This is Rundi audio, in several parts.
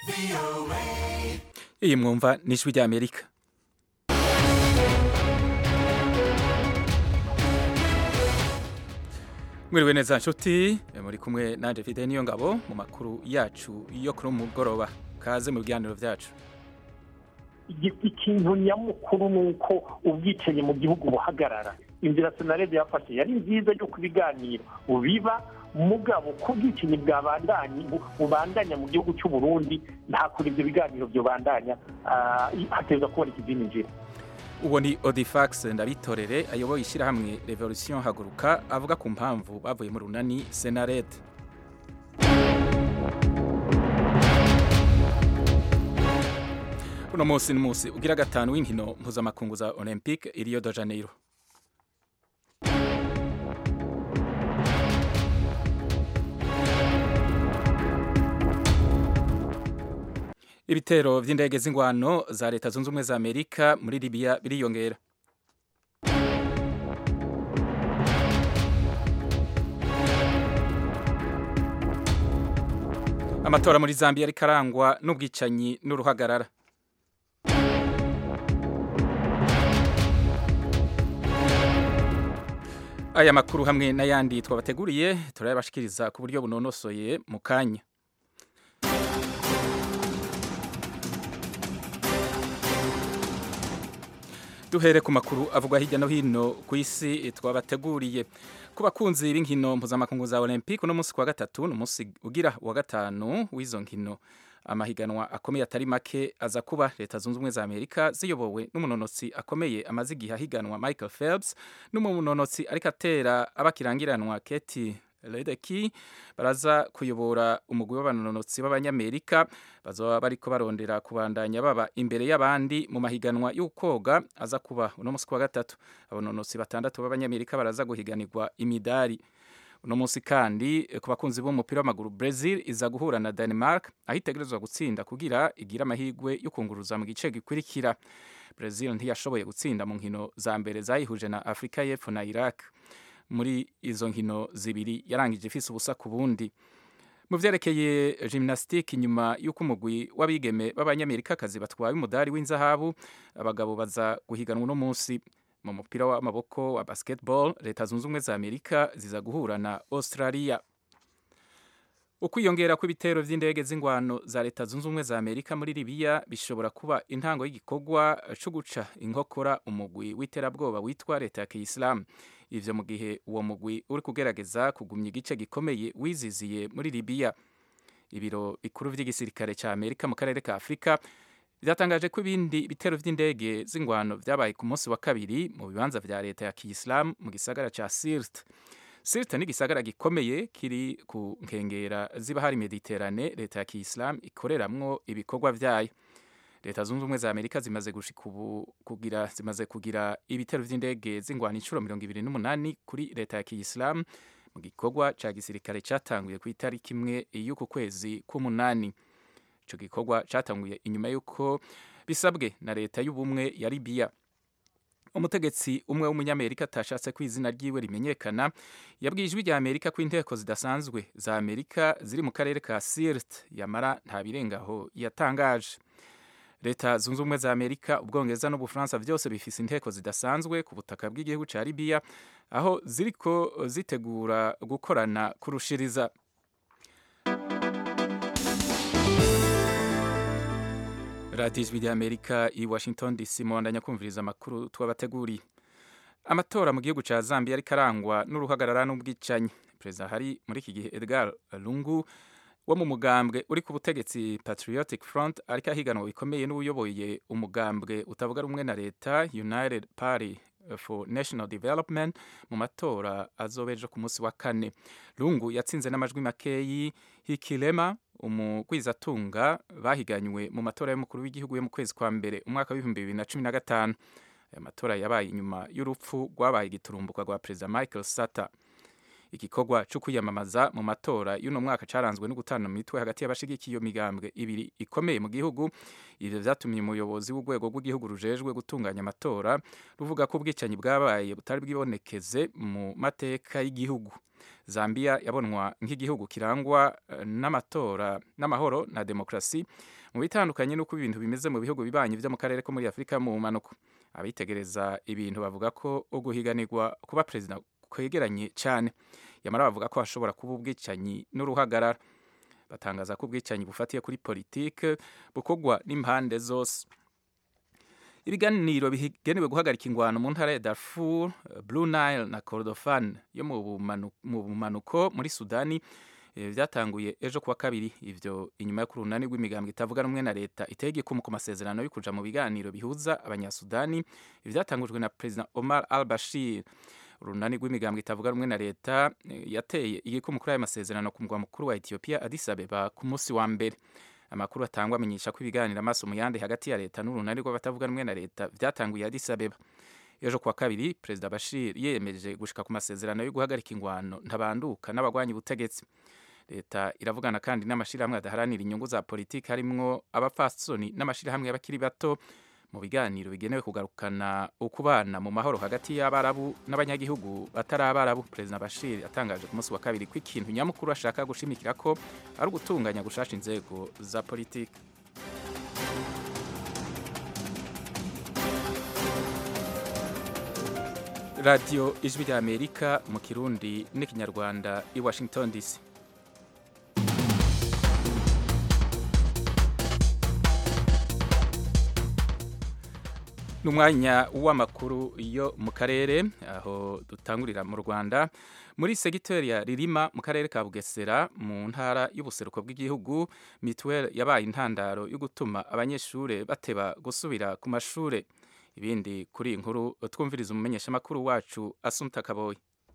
iyi mwumva ni ijwi ry'amerika mwiriwe neza nshuti muri kumwe nanje Fide niyo ngabo mu makuru yacu yo kuri mugoroba kaze mu biganiro byacu ikintu nyamukuru ni uko ubwicanyi mu gihugu buhagarara inzira senarede yafashe yari nziza yo kubiganiro biba mugabo ko ubwicanyi bwabandanye bubandanya mu gihugu cy'u Burundi nta kuri ibyo biganiro byobandanya hateza kubona ikizindi nzira uwo ni odifax ndabitorere ayoboye ishyirahamwe revolution haguruka avuga ku mpamvu bavuye mu runani senarede uno munsi ni munsi ugira gatanu w'inkino mpuzamakungu za olympique i rio de janeiro ibitero by'indege z'ingwano za leta zunze ubumwe za amerika muri libiya biriyongera amatora muri zambia ariko arangwa n'ubwicanyi n'uruhagarara aya makuru hamwe n'ayandi twabateguriye turayabashikiriza ku buryo bunonosoye mu kanya duhere ku makuru avugwa hirya no hino ku isi twabateguriye ku bakunzi b'inkino mpuzamakungu za olympique uno munsi kwa gatatu ni umunsi ugira wa gatanu w'izo nkino amahiganwa akomeye atari make aza kuba leta zunze ubumwe za amerika ziyobowe n'umunonotsi akomeye amaze igihe ahiganwa michael phelps n'umunonotsi ariko atera abakirangiranwa keti Ledecky baraza kuyobora umugwi w'abanonotsi b'abanyamerika bazoba bariko barondera kubandanya baba imbere y'abandi mu mahiganwa y'ukoga aza kuba uno munsi kwa gatatu abanonotsi batandatu b'abanyamerika baraza guhiganirwa imidari uno munsi kandi ku bakunzi b'umupira w'amaguru Brazil iza guhura na Denmark aho itegerezwa gutsinda kugira igira amahirwe yo kunguruza mu gice gikurikira Brazil ntiyashoboye gutsinda mu nkino za mbere zayihuje na Afrika y'Epfo na Iraq muri izo nkino zibiri yarangije ifise ubusa ku bundi mu vyerekeye gymnastique nyuma y'uko umugwi w'abigeme b'abanyamerikakazi batwaye umudari w'inzahabu abagabo baza guhiganwa uno munsi mu mupira w'amaboko wa basketball leta zunze ubumwe za amerika ziza guhura na australia ukwiyongera kw'ibitero vy'indege z'ingwano za leta zunze ubumwe za amerika muri libiya bishobora kuba intango y'igikorwa co guca inkokora umugwi w'iterabwoba witwa leta ya kiyisilamu ivyo mu gihe uwo mugwi uri kugerageza kugumya igice gikomeye wiziziye muri libiya ibiro bikuru vy'igisirikare ca amerika mu karere ka afurika vyatangaje ko ibindi bitero vy'indege z'ingwano vyabaye ku munsi wa kabiri mu bibanza vya leta ya kiyisilamu mu gisagara ca sirt sirt ni igisagara gikomeye kiri ku nkengera z'ibahari mediterane leta ya kiyisilamu ikoreramwo ibikorwa vyayo leta zunze ubumwe za amerika zimaze gushika ubu kugira zimaze kugira ibitero vy'indege z'ingwano inshuro mirongo ibiri n'umunani kuri leta ya kiyisilamu mu gikorwa ca gisirikare catanguye ku itariki imwe y'uku kwezi k'umunani ico gikorwa catanguye inyuma y'uko bisabwe na leta y'ubumwe ya libiya umutegetsi umwe w'umunyamerika atashatse ko izina ryiwe rimenyekana yabwiye ijwi rya amerika ko inteko zidasanzwe za amerika ziri mu karere ka sirt yamara nta birengaho yatangaje leta zunze ubumwe za amerika ubwongereza n'ubufaransa byose bifise inteko zidasanzwe ku butaka bw'igihugu ca libiya aho ziriko zitegura gukorana kurushiriza radiyo ijwi rya amerika i washington dc mubandanya kumviriza amakuru twabateguriye amatora mu gihugu ca zambia ariko arangwa n'uruhagarara n'ubwicanyi perezida hari muri iki gihe edgar lungu wo mu mugambwe uri ku butegetsi patriotic front ariko ahiganwa bikomeye n'ubuyoboye umugambwe utavuga rumwe na leta united party for national development mu matora azoba ejo ku munsi wa kane lungu yatsinze n'amajwi makeyi hikilema umugwizatunga bahiganywe mu matora y'umukuru w'igihugu yo mu kwezi kwa mbere umwaka w'ibihumbi bibiri na cumi na gatanu aya matora yabaye inyuma y'urupfu rwabaye igiturumbuka rwa perezida michael sata igikorwa cyo kwiyamamaza mu matora y'uno mwaka caranzwe no gutana mu mitwe hagati y'abashigikiye iyo migambwe ibiri ikomeye mu gihugu ivyo vyatumye umuyobozi w'urwego rw'igihugu rujejwe gutunganya amatora ruvuga ko ubwicanyi bwabaye butari bwibonekeze mu mateka y'igihugu zambia yabonwa nk'igihugu kirangwa n'amatora n'amahoro na demokrasi mu bitandukanye n'uko ibintu bimeze mu bihugu bibanyi vyo mu karere ko muri afurika mu mpanuko abitegereza ibintu bavuga ko uguhiganirwa kuba perezida kwegeranye cyane yamara bavuga ko hashobora kuba ubwicanyi n'uruhagarara batangaza ko ubwicanyi bufatiye kuri politike bukorwa n'impande zose ibiganiro bigenewe guhagarika ingwano mu ntara ya Darfur, Blue Nile na Kordofan yo mu bumanuko muri Sudani byatanguye ejo kuwa kabiri ivyo inyuma yo kurunani rw'imigambwe itavuga rumwe na leta iteye igikumu ku masezerano yo kuja mu biganiro bihuza abanyasudani ivyatangujwe na President Omar al-Bashir urunani rw'imigambwe itavuga rumwe na leta yateye igikumu kuri ayo masezerano ku mugwa mukuru wa Ethiopia Addis Abeba ku munsi wa mbere amakuru atangwa amenyesha ko ibiganiro amaso mu yandi hagati ya leta n'urunani rw'abatavuga rumwe na leta vyatanguye Addis Abeba ejo kuwa kabiri perezida Bashir yemeje gushika ku masezerano yo guhagarika ingwano ntabanduka n'abagwanyi ubutegetsi leta iravugana kandi n'amashirahamwe adaharanira inyungu za politiki harimwo abapfasoni n'amashirahamwe y'abakiri bato mu biganiro bigenewe kugarukana ukubana mu mahoro hagati y'abarabu n'abanyagihugu batari abarabu perezida Bashir yatangaje ku munsi wa kabiri ko ikintu nyamukuru ashaka gushimikira ko ari ugutunganya gushasha inzego za politiki radiyo ijwi rya amerika mu kirundi n'ikinyarwanda i washington dc n'umwanya w'amakuru yo mu karere aho dutangurira mu Rwanda muri segiteri ya Ririma mu karere ka Bugesera mu ntara y'ubuseruko bw'igihugu mituweli yabaye intandaro yo gutuma abanyeshuri bateba gusubira ku mashure ibindi kuri iyi nkuru twumviriza umumenyeshamakuru wacu Asumta Kaboyi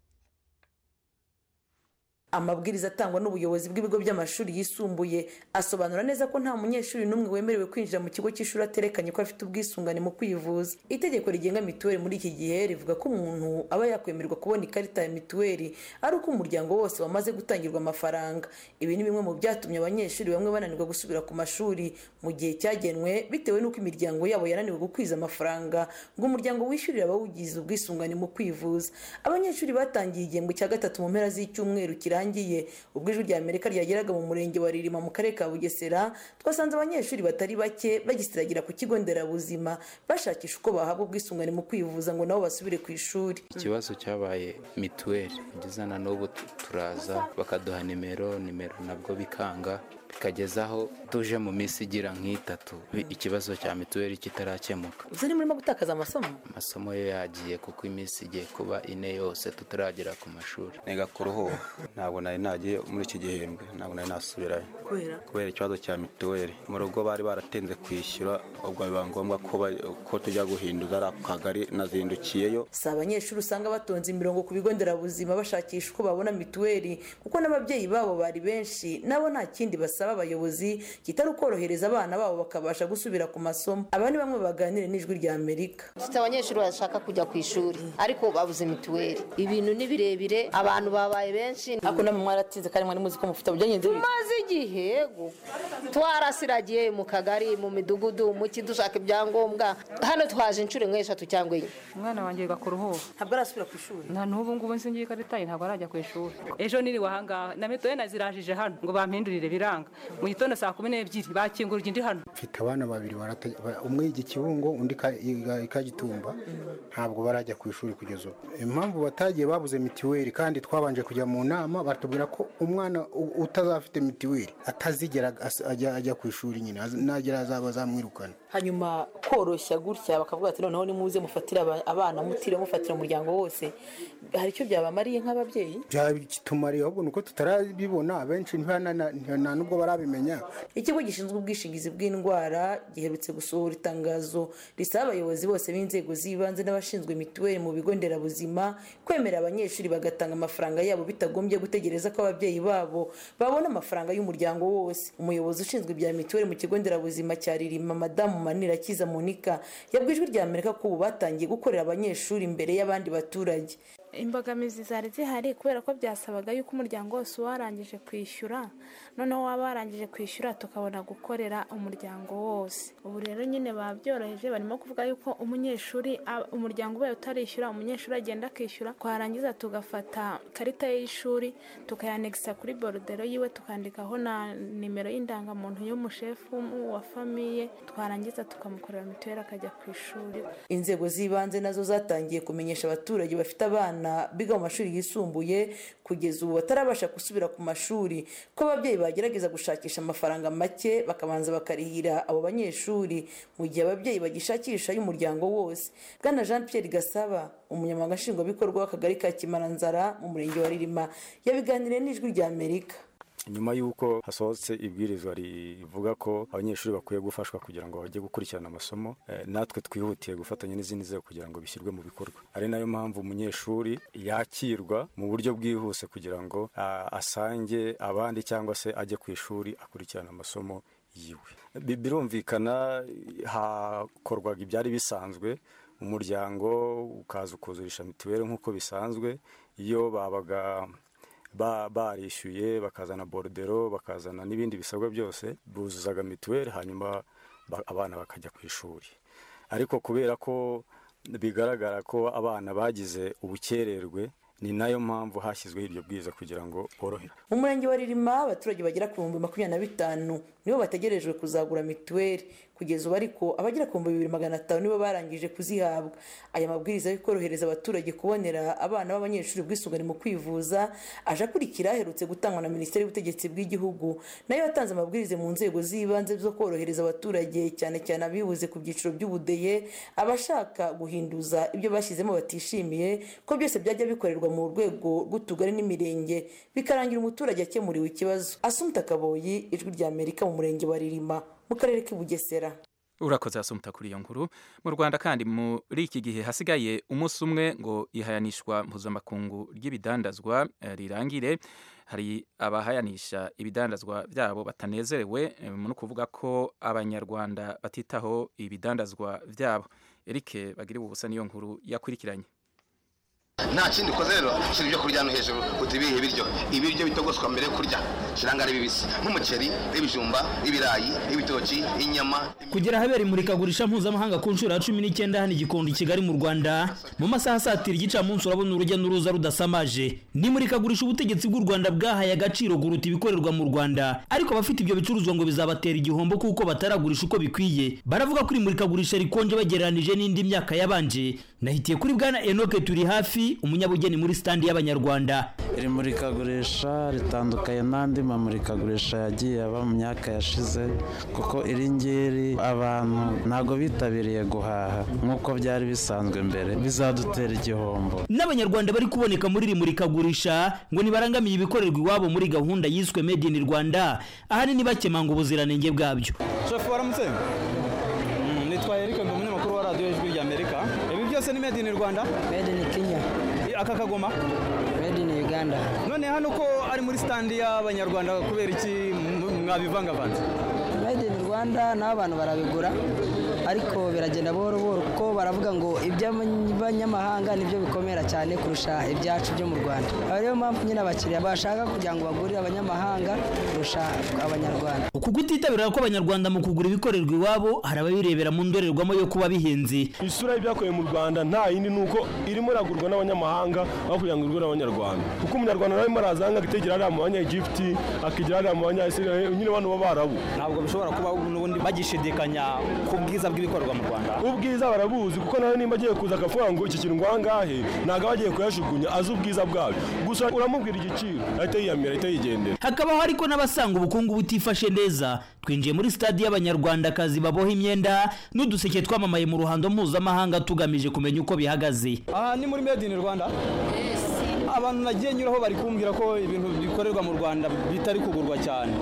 amabwiriza atangwa n'ubuyobozi bw'ibigo by'amashuri yisumbuye asobanura neza ko nta munyeshuri n'umwe wemerewe kwinjira mu kigo cy'ishuri aterekanye ko afite ubwisungane mu kwivuza itegeko rigenga mituweli muri iki gihe rivuga ko umuntu aba yakwemererwa kubona ikarita ya mituweli ari uko umuryango wose wamaze gutangirwa amafaranga ibi ni bimwe mu byatumye abanyeshuri bamwe bananirwa gusubira ku mashuri mu gihe cyagenwe bitewe n'uko imiryango yabo yananiwe gukwiza amafaranga ngo umuryango wishyurire abawugize ubwisungane mu kwivuza abanyeshuri batangiye igihembwe cya gatatu mu mpera z'icyumweru kirangiye kirangiye ubwo ijwi rya amerika ryageraga mu murenge wa ririma mu karere ka bugesera twasanze abanyeshuri batari bake bagisiragira ku kigo nderabuzima bashakisha uko bahabwa ubwisungane mu kwivuza ngo nabo basubire ku ishuri ikibazo cyabaye mituweli kugeza na n'ubu turaza bakaduha nimero nimero nabwo bikanga bikageza aho tuje mu minsi igira nk'itatu ikibazo cya mituweli kitarakemuka uzi murimo gutakaza amasomo amasomo yo yagiye kuko iminsi igiye kuba ine yose tutaragera ku mashuri niga ku ruhuha ntabwo nari nagiye muri iki gihembwe ntabwo nari nasubirayo kubera kubera ikibazo cya mituweli mu rugo bari baratenze kwishyura ubwo biba ngombwa ko tujya guhinduza ari ako kagari nazindukiyeyo si abanyeshuri usanga batonze imirongo ku bigo nderabuzima bashakisha uko babona mituweli kuko n'ababyeyi babo bari benshi nabo nta kindi basaba abayobozi kitari ukorohereza abana babo bakabasha gusubira ku masomo aba ni bamwe baganira n'ijwi rya amerika dufite abanyeshuri bashaka kujya ku ishuri ariko babuze mituweli ibintu ni birebire abantu babaye benshi ariko namwe mwaratinze kandi mwari muzi ko mufite byagenze tumaze igihe yego twarasiragiye mu kagari mu midugudu mu ki dushaka ibyangombwa hano twaje inshuro imwe eshatu cyangwa enye umwana wanjye yiga ku ruhuha ntabwo arasubira ku ishuri nta n'ubu ngubu nsingiye ikarita ye ntabwo arajya ku ishuri ejo niriwe ahangaha na mituweli nazirajije hano ngo bampindurire biranga mu gitondo saa kumi n'ebyiri bakingurira indi hano mfite abana babiri umwe yiga ikibungo undi ikagitumba ntabwo barajya ku ishuri kugeza ubu impamvu batagiye babuze mituweli kandi twabanje kujya mu nama batubwira ko umwana utazafite mituweli atazigera ajya ku ishuri nyine nagera azaba azamwirukana hanyuma koroshya gutya bakavuga ati noneho nimuze mufatire abana mutire mufatira umuryango wose hari icyo byabamariye nk'ababyeyi byabitumariye ahubwo ni uko tutarabibona abenshi nta nubwo barabimenya ikigo gishinzwe ubwishingizi bw'indwara giherutse gusohora itangazo risaba abayobozi bose b'inzego z'ibanze n'abashinzwe mituweli mu bigo nderabuzima kwemera abanyeshuri bagatanga amafaranga yabo bitagombye gutegereza ko ababyeyi babo babona amafaranga y'umuryango wose umuyobozi ushinzwe ibya mituweli mu kigo nderabuzima cya ririma madamu manirakiza monica yabwiye ijwi rya amerika ko ubu batangiye gukorera abanyeshuri imbere y'abandi baturage imbogamizi zari zihari kubera ko byasabaga yuko umuryango wose uba warangije kwishyura noneho waba warangije kwishyura tukabona gukorera umuryango wose ubu rero nyine babyoroheje barimo kuvuga yuko umunyeshuri a- umuryango ubaye utarishyura umunyeshuri agenda akishyura twarangiza tugafata ikarita ye y'ishuri tukayanegisa kuri borudero yiwe tukandikaho na nimero y'indangamuntu y'umushefu wa famiye twarangiza tukamukorera mituweli akajya ku ishuri inzego z'ibanze nazo zatangiye kumenyesha abaturage bafite abana biga mu mashuri yisumbuye kugeza ubu batarabasha gusubira ku mashuri ko ababyeyi bagerageza gushakisha amafaranga make bakabanza bakarihira abo banyeshuri mu gihe ababyeyi bagishakisha y'umuryango wose bwana jean pierre gasaba umunyamabanga nshingwabikorwa w'akagari ka kimaranzara mu murenge wa ririma yabiganiriye n'ijwi rya amerika nyuma y'uko hasohotse ibwirizwa rivuga ko abanyeshuri bakwiye gufashwa kugira ngo bajye gukurikirana amasomo eh, natwe twihutiye gufatanya n'izindi nzego kugira ngo bishyirwe mu bikorwa ari nayo mpamvu umunyeshuri yakirwa mu buryo bwihuse kugira ngo ah, asange abandi cyangwa se ajye ku ishuri akurikirana amasomo yiwe Bi- birumvikana hakorwaga ibyari bisanzwe umuryango ukaza ukuzurisha mituweli nk'uko bisanzwe iyo babaga ba- barishyuye bakazana borudero bakazana n'ibindi bisabwa byose buzuzaga mituweli hanyuma ba- abana bakajya ku ishuri ariko kubera ko bigaragara ko abana bagize ubukererwe ni nayo mpamvu hashyizweho iryo bwiza kugira ngo borohere mu murenge wa ririma abaturage bagera ku bihumbi makumyabiri na bitanu nibo bategerejwe kuzagura mituweli kugeza ubu ariko abagera ku bihumbi bibiri magana atanu nibo barangije kuzihabwa aya mabwiriza yo korohereza abaturage kubonera abana b'abanyeshuri ubwisungane mu kwivuza aje akurikira aherutse gutangwa na minisiteri y'ubutegetsi bw'igihugu nayo yatanze amabwiriza mu nzego z'ibanze zo korohereza abaturage cyane cyane abibuze ku byiciro by'ubudehe abashaka guhinduza ibyo bashyizemo batishimiye ko byose byajya bikorerwa mu rwego rw'utugari n'imirenge bikarangira umuturage akemuriwe ikibazo asumta kaboyi ijwi rya amerika mu murenge wa ririma mu karere k'i bugesera urakoze asumta kuri iyo nkuru mu rwanda kandi muri iki gihe hasigaye umunsi umwe ngo ihayanishwa mpuzamakungu ry'ibidandazwa eh, rirangire hari abahayanisha ibidandazwa byabo batanezerewe eh, ni ukuvuga ko abanyarwanda batitaho ibidandazwa byabo eric bagire ubusa niyo nkuru yakurikiranye nta kindi ukoze rero ushyira ibyo kurya hano hejuru uti ibihe biryo ibiryo bitogoswa mbere yo kurya kiranga ari bibisi nk'umuceri ibijumba ibirayi ibitoki inyama kugera ahabera imurikagurisha mpuzamahanga ku nshuro ya cumi n'icyenda hano i gikondo i kigali mu rwanda mu masaha asatira igicamunsi urabona urujya n'uruza rudasamaje ni imurikagurisha ubutegetsi bw'u rwanda bwahaye agaciro kuruta ibikorerwa mu rwanda ariko abafite ibyo bicuruzwa ngo bizabatera igihombo kuko bataragurisha uko bikwiye baravuga ko iri murikagurisha rikonje bagereranije n'indi myaka yabanje nahitiye kuri bwana enoke turi hafi umunyabugeni muri standi y'abanyarwanda iri murikagurisha ritandukanye n'andi mamurikagurisha yagiye aba mu myaka yashize kuko iri ngiri abantu ntabwo bitabiriye guhaha nk'uko byari bisanzwe mbere bizadutera igihombo n'abanyarwanda bari kuboneka muri iri murikagurisha ngo ntibarangamiye ibikorerwa iwabo muri gahunda yiswe made in rwanda ahanini bakemanga ubuziranenge bwabyo shefu waramutse Mm, nitwa erike ndi umunyamakuru wa radiyo ijwi rya amerika ibi byose ni made in rwanda made in kenya aka kagoma made in uganda none hano ko ari muri standi y'abanyarwanda kubera iki m- mwabivangavanze made in rwanda nabo abantu barabigura ariko biragenda buhoro buhoro kuko baravuga ngo iby'abanyamahanga nibyo bikomera cyane kurusha ibyacu byo mu rwanda aba ariyo mpamvu nyine abakiriya bashaka kugira ngo bagurire abanyamahanga kurusha abanyarwanda uku kutitabira kw'abanyarwanda mu kugura ibikorerwa iwabo hari ababirebera mu ndorerwamo yo kuba bihenze isura y'ibyakorewe mu rwanda nta yindi ni uko irimo iragurwa n'abanyamahanga aho kugira ngo igurwe n'abanyarwanda kuko umunyarwanda nawe arimo araza hanga akitegera hariya mu banyagiputi akigira hariya mu banyayisirayeli nyine bano b'abarabu ntabwo bishobora kuba n'ubundi bagishidikanya ku bwiza bw'ibikorerwa mu rwanda ubwiza barabuzi kuko nawe nimba agiye kuza akavuga ngo iki kintu ngo ahangahe ntabwo aba agiye kuyajugunya azi ubwiza bwabyo gusa uramubwira igiciro ahita yiyamira ahita yigendera hakabaho ariko n'abasanga ubukungu butifashe neza twinjiye muri stade y'abanyarwandakazi baboha imyenda n'uduseke twamamaye mu ruhando mpuzamahanga tugamije kumenya uko bihagaze aha ni muri made in rwanda abantu nagiye nyuraho bari kumbwira ko ibintu bikorerwa mu rwanda bitari kugurwa cyane ntabwo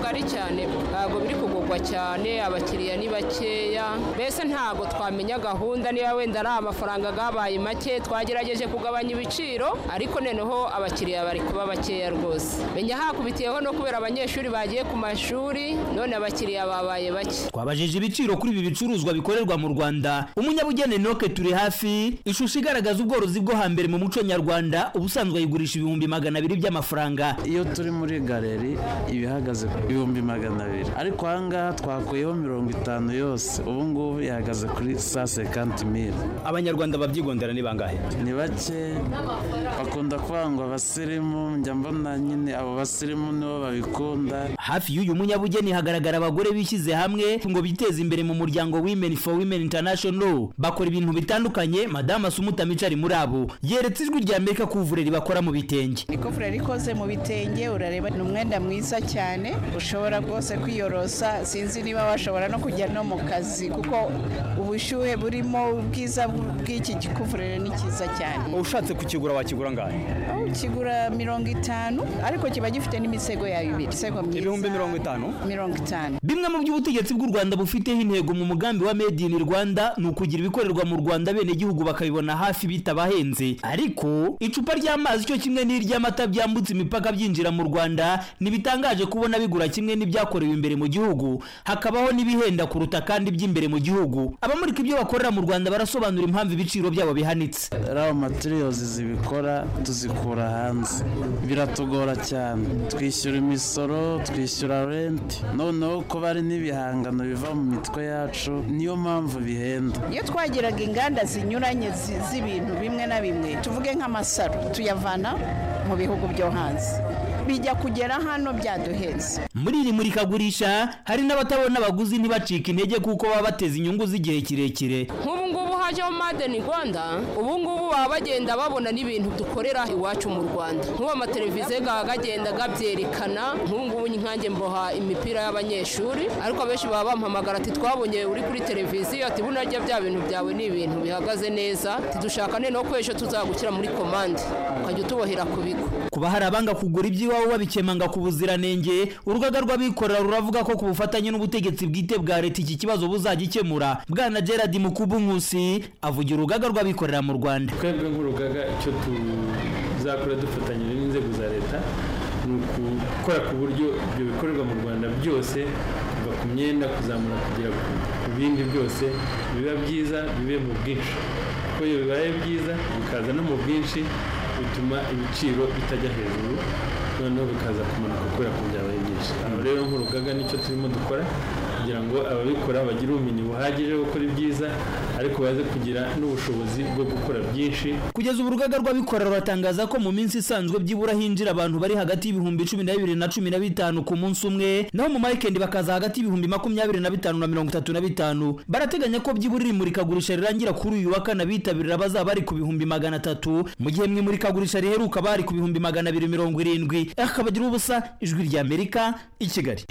ari cyane ntabwo biri kugurwa cyane abakiriya ni bakeya mbese ntabwo twamenya gahunda niba wenda ari amafaranga gabaye make twagerageje kugabanya ibiciro ariko noneho abakiriya bari kuba bakeya rwose menya hakubitiyeho no kubera abanyeshuri bagiye ku mashuri none abakiriya babaye bake twabajije ibiciro kuri ibi bicuruzwa bikorerwa mu rwanda umunyabugeni noke turi hafi ishusho igaragaza ubworozi bwo hambere mu muco nyarwanda ubusanzwe ayigurisha ibihumbi magana abiri by'amafaranga iyo turi muri galeri iba ihagaze ku bihumbi magana abiri ariko ahangaha twakuyeho mirongo itanu yose ubu ngubu ihagaze kuri saa sekanti mili abanyarwanda babyigondera ni bangahe ni bake bakunda kwangwa abasirimu njya mbona nyine abo basirimu nibo babikunda hafi y'uyu munyabugeni hagaragara abagore bishyize hamwe ngo biteze imbere mu muryango women for women international bakora ibintu bitandukanye madamu asumuta micari muri abo yeretse ijwi rya amerika ko uvureri bakora mu bitenge ni kuvureri ikoze mu bitenge urareba ni umwenda mwiza cyane ushobora rwose kwiyorosa sinzi niba washobora no kujya no mu kazi kuko ubushyuhe burimo ubwiza bw'iki gikuvureri ni cyiza cyane ushatse kukigura wakigura ngahe kigura mirongo itanu ariko kiba gifite n'imisego yayo ibiri imisego myiza ibihumbi mirongo itanu mirongo itanu bimwe mu by'ubutegetsi bw'u rwanda bufiteho intego mu mugambi wa made in rwanda ni ukugira ibikorerwa mu rwanda bene gihugu bakabibona hafi bitabahenze ariko icupa ry'amazi cyo kimwe n'iry'amata byambutse imipaka byinjira mu rwanda ntibitangaje kubona bigura kimwe n'ibyakorewe imbere mu gihugu hakabaho n'ibihenda kuruta kandi by'imbere mu gihugu abamurika ibyo bakorera mu rwanda barasobanura impamvu ibiciro byabo bihanitse raw materials zibikora tuzikura hanze biratugora cyane twishyura imisoro twishyura renti noneho ko bari n'ibihangano biva mu mitwe yacu niyo mpamvu bihenda iyo twagiraga inganda zinyuranye z'ibintu bimwe na bimwe tuvuge nk'amasaro tuyavana mu bihugu byo hanze bijya kugera hano byaduhenze muri iri murikagurisha hari n'abatabona abaguzi ntibacike intege kuko baba bateze inyungu z'igihe kirekire nk'ubu ngubu hajeho madeni rwanda ubu ngubu baba bagenda babona n'ibintu dukorera iwacu mu rwanda nk'ubu amateleviziyo gaba gagenda gabyerekana nk'ubu ngubu nkange mboha imipira y'abanyeshuri ariko abenshi baba bampamagara ati twabonye uri kuri televiziyo ati bunarya bya bintu byawe ni ibintu bihagaze neza tidushaka noneho ko ejo tuzagushyira muri komande ukajya utubohera ku bigo kuba hari abanga kugura iby'iwabo babikemanga ku buziranenge urugaga rw'abikorera ruravuga ko ku bufatanye n'ubutegetsi bwite bwa leta iki kibazo buzagikemura bwana gerard mukubu nkusi avugira urugaga rw'abikorera mu rwanda twebwe nk'urugaga icyo tuzakora dufatanyije n'inzego za leta ni ukukora ku buryo ibyo bikorerwa mu rwanda byose kuva ku myenda kuzamura kugera ku bindi byose biba byiza bibe mu bwinshi kuko iyo bibaye byiza bikaza no mu bwinshi bituma ibiciro bitajya hejuru noneho bikaza kumanuka kubera ko byabaye byinshi aho rero nk'urugaga nicyo turimo dukora kugira ngo ababikora bagire ubumenyi buhagije bwo gukora ibyiza ariko baze kugira n'ubushobozi bwo gukora byinshi kugeza ubu urugaga rw'abikorera ruratangaza ko mu minsi isanzwe byibura hinjira abantu bari hagati y'ibihumbi cumi na bibiri na cumi na bitanu ku munsi umwe naho mu marikendi bakaza hagati y'ibihumbi makumyabiri na bitanu na mirongo itatu na bitanu barateganya ko byibura iri murikagurisha rirangira kuri uyu wa kane abitabirira bazaba bari ku bihumbi magana atatu mu gihe mu imurikagurisha riheruka bari ku bihumbi magana abiri mirongo irindwi akabagira ubusa ijwi rya amerika i kigali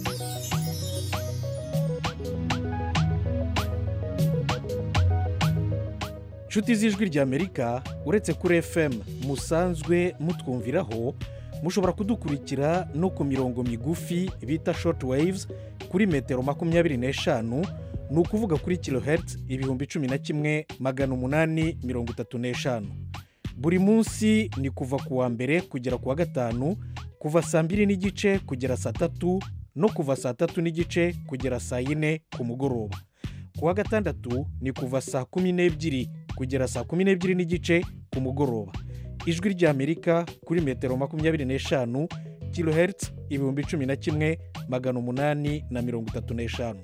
inshuti z'ijwi ry'amerika uretse kuri fm musanzwe mutwumviraho mushobora kudukurikira no ku mirongo migufi bita short waves kuri metero makumyabiri n'eshanu ni ukuvuga kuri kilohertz ibihumbi cumi na kimwe magana umunani mirongo itatu n'eshanu buri munsi ni kuva ku wa mbere kugera ku wa gatanu kuva saa mbiri n'igice kugera saa tatu no kuva saa tatu n'igice kugera saa yine ku mugoroba ku wa gatandatu ni kuva saa kumi n'ebyiri kugera saa kumi n'ebyiri n'igice ku mugoroba ijwi ry'amerika kuri metero makumyabiri n'eshanu kilohertz ibihumbi cumi na kimwe magana umunani na mirongo itatu n'eshanu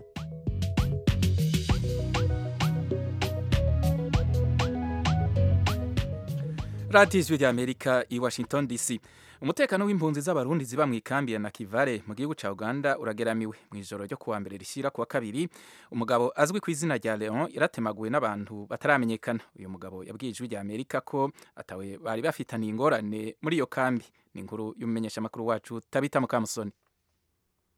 radiyo ijwi rya amerika i washington dc umutekano w'impunzi z'abarundi ziba mu ikambi ya nakivale mu gihugu cya uganda urageramiwe mu ijoro ryo kuwa mbere rishyira kuwa kabiri umugabo azwi ku izina rya leon yaratemaguwe n'abantu bataramenyekana uyu mugabo yabwiye ijwi rya amerika ko atawe bari bafitaniye ingorane muri iyo kambi ni inkuru y'umumenyeshamakuru wacu tabita mukamusoni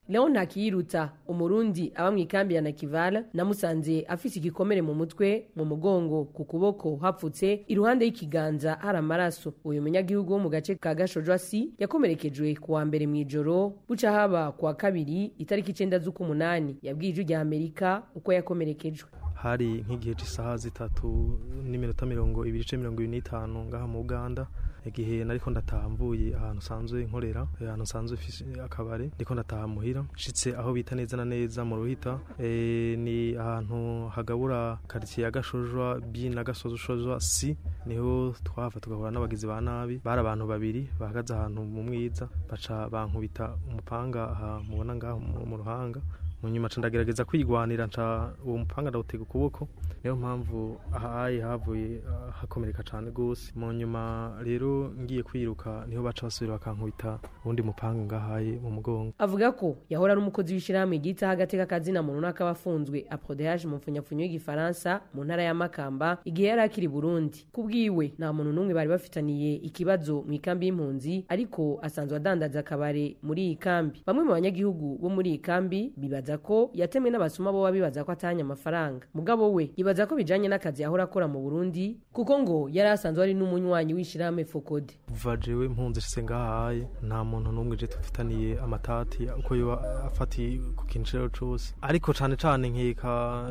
leon ntakiyirutsa umurundi aba mu ikambi ya nakivala namusanze afise igikomere mu mutwe mu mugongo ku kuboko hapfutse iruhande y'ikiganza hari amaraso uyu munyagihugu wo mu gace ka gashojwasi yakomerekejwe ku wa mbere mu ijoro buca haba ku wa kabiri itariki icenda z'ukumunani yabwiye ijwi rya amerika uko yakomerekejwe hari nk'igihe cy'isaha zitatu n'iminota mirongo ibiri ice mirongo ibiri n'itanu ngaha mu uganda igihe nariko ndataha mvuye ahantu nsanzwe nkorera ahantu nsanzwe mfise akabare ndiko ndataha muhira nshitse aho bita neza na neza mu ruhita e, ni ahantu hagabura karitsiye ya gashojwa b na gasozoshozwa c niho twahava tugahura n'abagizi ba nabi bari abantu babiri bahagaze ahantu mu mwiza baca bankubita umupanga aha mubona ngaho mu- mu ruhanga mu nyuma nca ndagerageza kwigwanira nca uwo mupanga ndawutega ukuboko niyo mpamvu ahaye havuye ah, hakomereka cyane gose mu nyuma rero ngiye kwiruka niho baca basubira bakankubita uwundi mupanga ngahaye mu mugongo avuga ko yahora ari umukozi w'ishyirahamwe ryitaho agateka kazina muntu n'akaba afunzwe aprodeage mu mfunyapfunyo y'igifaransa mu ntara ya makamba igihe yari akiri i burundi ku bwiwe nta muntu n'umwe bari bafitaniye ikibazo mu ikambi y'impunzi ariko asanzwe adandaza akabare muri iyi kambi bamwe mu banyagihugu bo muri iyi kambi bibaza ko yatemwe n'abasuma boba bibaza ko atahanye amafaranga mugabo we yibaza ko bijanye n'akazi yahora akora mu burundi kuko ngo yari asanzwe ari n'umunywanyi w'ishyirahamwe fokode kuva jewe mpunzi nshitse ngahaye nta muntu n'umwe je dufitaniye amatati uko yoba afatiye ku kintu icarico cose ariko cane cane nkeka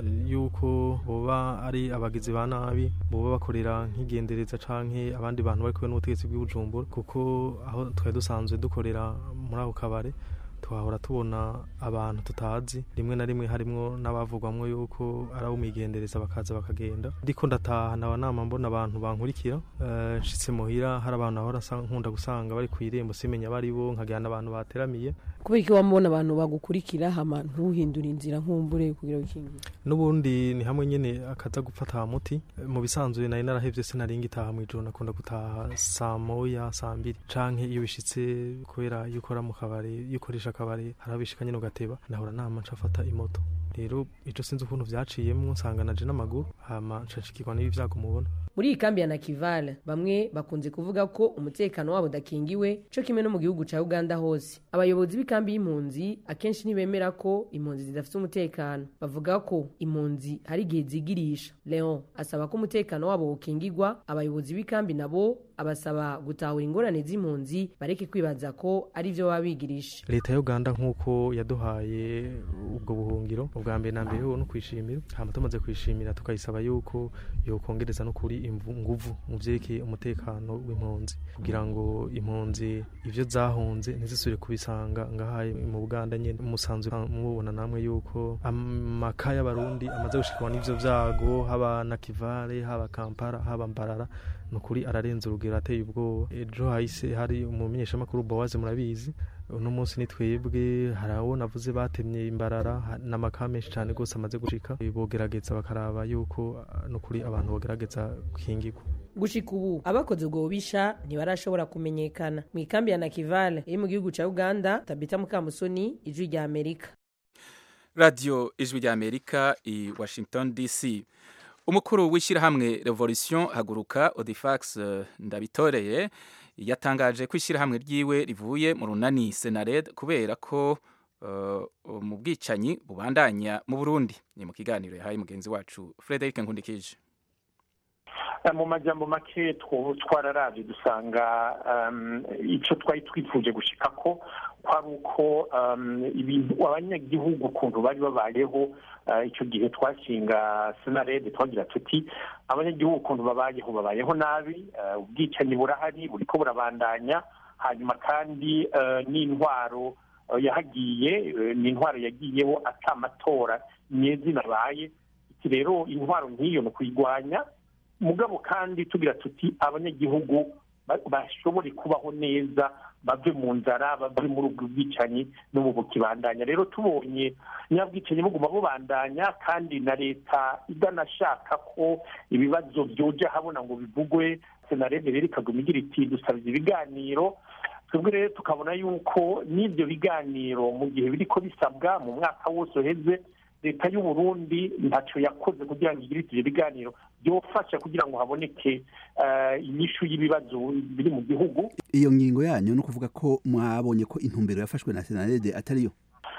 yuko boba ari abagizi ba nabi boba bakorera nk'igendereza canke abandi bantu bari kumwe n'ubutegetsi bw'ibujumbura kuko aho twari dusanzwe dukorera muri ako kabare twahora tubona abantu tutazi rimwe na rimwe harimwo n'abavugwamwo yuko ari abo migendereza bakaza bakagenda ndiko ndataha naba nama mbona abantu bankurikira eh, nshitse muhira hari abantu ahora sa- nkunda gusanga bari ku irembo simenya bari bo nkagirana abantu bateramiye kubera ko wamubona abantu bagukurikira hama ntuhindura inzira nkumbure kugira wikingire n'ubundi ni hamwe nyene akaza gufata muti mu bisanzwe nari narahevye sinari ngitaha mw'ijoro nakunda gutaha saa moya saa mbiri canke iyo bishitse kubera iyo ukora mu kabare iyo ukoresha akabare harabishika nyene ugateba nahora nama ncafata imoto rero ico sinzi ukuntu vyaciyemwo nsanga naje n'amaguru hama nshashikirwa n'ibi vyago mubona muri iyi kambi ya nakivala bamwe bakunze kuvuga ko umutekano wabo udakingiwe co kimwe no mu gihugu ca uganda hose abayobozi b'ikambi y'impunzi akenshi ntibemera ko impunzi zidafite umutekano bavuga ko impunzi hari igihe zigirisha leon asaba ko umutekano wabo wokingirwa abayobozi b'ikambi nabo abasaba gutahura ingorane z'impunzi bareke kwibaza ko ari vyo baba bigirisha leta ya uganda nk'uko yaduhaye ubwo buhungiro ubwa mbere na mbere ho no kwishimira hama tumaze kwishimira tukayisaba yuko yokongereza no kuri imvu- nguvu mu vyerekeye umutekano w'impunzi kugira ngo impunzi ivyo zahunze ntizisubire kubisanga ngahaye mu buganda nyene musanzwe mubona namwe yuko amaka y'abarundi amaze gushikirwa n'ivyo vyago haba na kivale haba kampala haba mbarara nukuri ararenze urugero ateye ubwoba ejo hahise hari umumenyeshamakuru bowaze murabizi uno munsi ni twebwe hari abo navuze batemye imbarara ha- n'amaka menshi cyane rwose amaze gushika bogerageza bakaraba yuko ah, nukuri abantu bogerageza gukingirwa gushika ubu abakoze ubwo bubisha ntibarashobora kumenyekana mu ikambi ya nakivale iri mu gihugu ca uganda tabita mukamusoni ijwi rya amerika radiyo ijwi rya amerika i washington dc umukuru w'ishyirahamwe revolution haguruka odifax eh, ndabitoreye yatangaje ko ishyirahamwe ryiwe rivuye mu runani senared kubera ko eh, mu bwicanyi bubandanya mu burundi ni mu kiganiro yahaye mugenzi wacu frederic nkundikije Eh, mu majambo make two- twararavye dusanga um, ico twari twifuje gushika ko kwari uko um, ibintu abanyagihugu ukuntu bari babayeho uh, ico gihe twashinga senarede twagira tuti abanyagihugu ukuntu babayeho babayeho nabi uh, ubwicanyi burahari buriko burabandanya hanyuma kandi uh, n'intwaro uh, yahagiye uh, ni intwaro yagiyeho ata amatora nyezina abaye iki rero intwaro nk'iyo ni ukuyigwanya mugabo kandi tugira tuti abanyagihugu ba- bashobore kubaho neza bave mu nzara bave muri ubwo bwicanyi no mu bukibandanya rero tubonye nyabwicanyi buguma bubandanya kandi na leta idanashaka ko ibibazo byoja habona ngo bivugwe senarede rero ikaguma igira iti dusabye ibiganiro twebwe rero tukabona yuko n'ibyo biganiro mu gihe biriko bisabwa mu mwaka wose uheze leta y'u Burundi ntacyo yakoze kugira ngo igire ivyo biganiro byofasha kugira ngo haboneke eh, inyishu y'ibibazo biri mu gihugu iyo ngingo yanyu ni ukuvuga ko mwabonye ko intumbero yafashwe na senarede atariyo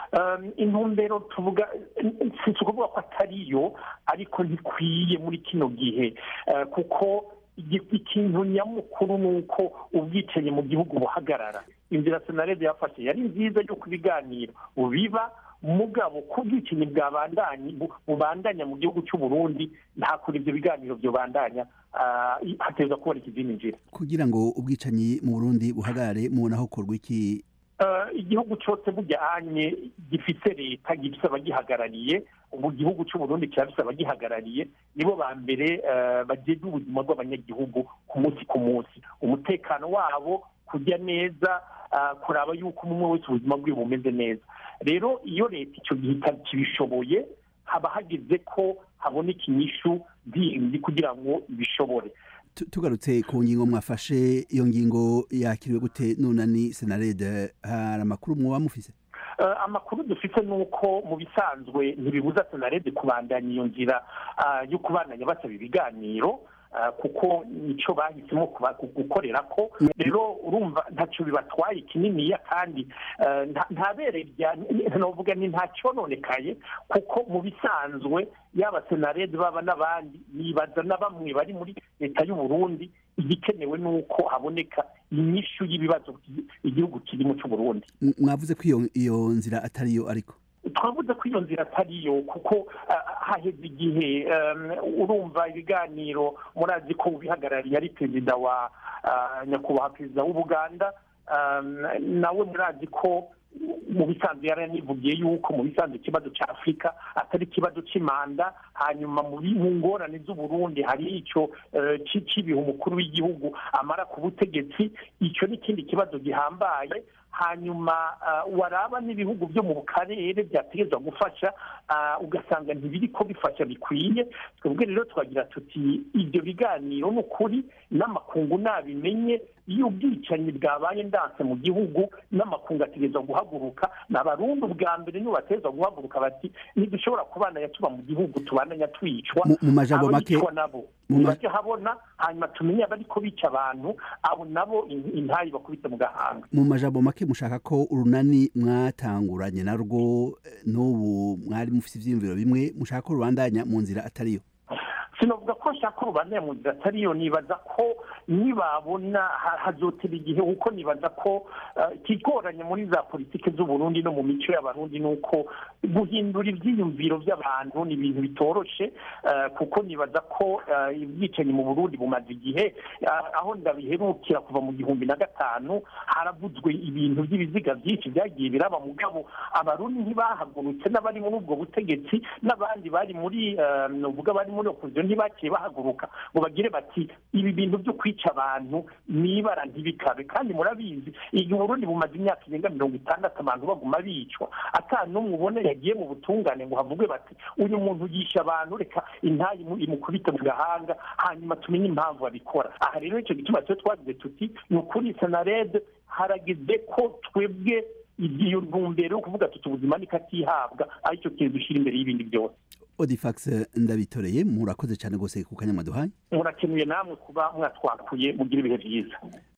Um, intumbero tuvuga si ukuvuga ko atariyo ariko ntikwiye muri kino gihe Eh, kuko igi- ikintu nyamukuru ni uko ubwicanyi mu gihugu buhagarara inzira senarede yafashe yari nziza yo ibiganiro biba mugabo ko ubwicanyi bwabandanye bu- bubandanya mu gihugu cy'u Burundi nta kuri ibyo biganiro byobandanya ah, i- hateza kuboneka izindi nzira kugira ngo ubwicanyi mu burundi buhagarare mubona hakorwa iki Eh, igihugu cyose bujyanye gifite leta gifite abagihagarariye ubu gihugu cy'u Burundi kirafite abagihagarariye nibo ba mbere eh, bageza ubuzima bw'abanyagihugu ku munsi ku munsi umutekano wabo kujya neza ah, kuraba yuko umwe wese ubuzima bwe bumeze neza rero iyo leta icyo gihe itakibishoboye haba hageze ko haboneka inyishu zindi kugira ngo ibishobore Tu- tugarutse ku ngingo mwafashe iyo ngingo yakiriwe gute nunani senarede hari amakuru mwoba mufise Eh, amakuru dufite ni uko mu bisanzwe ntibibuza senarede kubandanya iyo nzira ah, yo kubandanya basaba ibiganiro ah, kuko nicyo bahisemo kuba- gu- gukorera ko rero urumva ntacyo bibatwaye kininiya kandi eh, nta- nta bere rya novuga ni nta cyononekaye kuko mu bisanzwe yaba senarede baba n'abandi nibaza na bamwe bari muri leta y'u Burundi igikenewe ni uko haboneka inyishu y'ibibazo igihugu kirimo cy'u Burundi M- mwavuze ko iyo iyo nzira atariyo ariko twavuze ko iyo nzira atariyo kuko ah, haheze igihe um, urumva ibiganiro murazi ko ubihagarariye ari perezida wa ah, nyakubahwa perezida w'ubuganda um, nawe murazi ko mu bisanzwe yaranivugiye yuko mu bisanzwe ikibazo cya afurika atari ikibazo cy'imanda hanyuma mu bi- mu ngorane z'uburundi hari icyo eh, ci- cy'ibihe umukuru w'igihugu amara ku butegetsi icyo ni ikindi kibazo gihambaye hanyuma ah, waraba n'ibihugu byo mu karere byategerezwa gufasha ah, ugasanga ntibiri ko bifasha bikwiye twebwe rero twagira tuti ibyo biganiro ni ukuri n'amakungu nabimenye iyo ubwicanyi bwabaye ndanse mu gihugu n'amakungu ategerezwa guhaguruka ni abarundi ubwa mbere nibo bategerezwa guhaguruka bati ntidushobora kubandanya tuba mu gihugu tubandanya twicwa Mu- mu majambo make- abicwa nabo mu ma- ntibajya habona hanyuma tumenye abariko bica abantu abo nabo in- intayi bakubise mu gahanga mu majambo make mushaka ko urunani mwatanguranye narwo eh, n'ubu mwari mufise ivyiyumviro bimwe mushaka ko rubandanya mu nzira atariyo sinavuga ko nshaka urubanza mu nzira atariyo nibaza ko nibabona ha- hazotera igihe kuko nibaza ko eh, ikigoranye muri za politiki z'uburundi no mu mico y'abarundi ni uko guhindura ibyiyumviro by'abantu ni ibintu bitoroshe eh, kuko nibaza ko eh, ubwicanyi mu burundi bumaze igihe eh, aho ndabiherukira kuva mu gihumbi na gatanu haravuzwe ibintu by'ibiziga byinshi byagiye biraba mugabo abarundi ntibahagurutse n'abari muri ubwo butegetsi n'abandi bari muri eh, nuvuga bari muri opposition ntibakiye bahaguruka ngo bagire bati ibi bintu byo kwica abantu nibara ntibikabe kandi murabizi igihe uburundi bumaze imyaka irenga mirongo itandatu abantu baguma bicwa ata n'umwe ubona yagiye mu butungane ngo havugwe bati uyu muntu yisha abantu reka intayi imu- imukubite mu gahanga hanyuma tumenye impamvu abikora aha rero icyo gituma cyo twagize tuti ni ukuri senarede harageze ko twebwe iyo ntumbero yo kuvuga tuti ubuzima niko atihabwa aricyo kintu dushyira imbere y'ibindi byose odifax ndabitoreye murakoze cyane rwose ku kanya mwaduhaye murakenuye namwe kuba mwatwakuye mugira ibihe byiza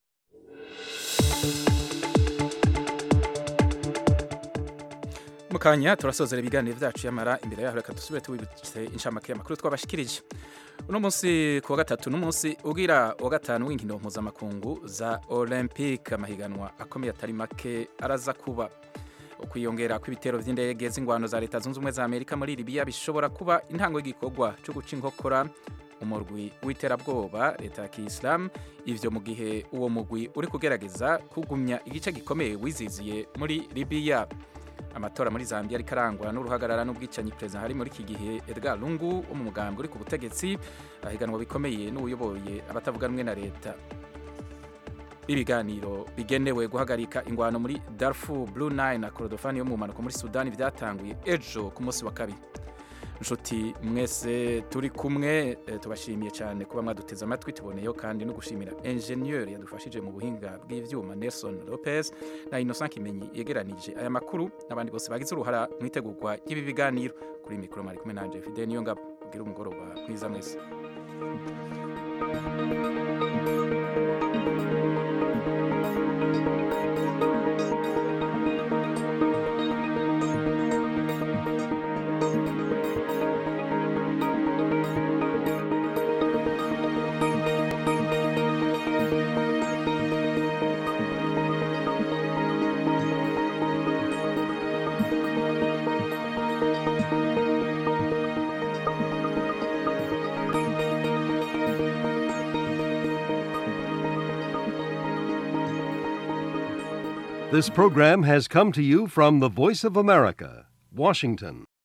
mukanya turasozera ibiganiro byacu yamara imbere yaho reka dusubire tubibutse inshamake y'amakuru twabashikirije uno munsi ku wa gatatu n'umunsi ugira wa gatanu w'inkino mpuzamakungu za olympique amahiganwa akomeye atari make araza kuba ukwiyongera kw'ibitero by'indege z'ingwano za leta zunze ubumwe za amerika muri libiya bishobora kuba intango y'igikorwa cyo guca inkokora umurwi w'iterabwoba leta ya kiyisilamu ivyo mu gihe uwo mugwi uri kugerageza kugumya igice gikomeye wiziziye muri libiya amatora muri zambia ariko arangwa n'uruhagarara n'ubwicanyi perezida hari muri iki gihe edgar lungu wo mu mugambwe uri ku butegetsi ahiganwa bikomeye n'uyoboye abatavuga rumwe na leta ibiganiro bigenewe guhagarika ingwano muri darfur blue nine na korodofani yo mu mpanuka muri sudani byatanguye ejo ku munsi wa kabiri inshuti mwese turi kumwe eh, tubashimiye cyane kuba mwaduteze amatwi tuboneyeho kandi no gushimira enjeniyeri yadufashije mu buhinga bw'ibyuma nelson lopez na innocent kimenyi yegeranije aya makuru n'abandi bose bagize uruhara mu itegurwa ry'ibi biganiro kuri mikoro mwari kumwe nanje fide niyo ngabo ubwira umugoroba mwiza mwese This program has come to you from the Voice of America, Washington.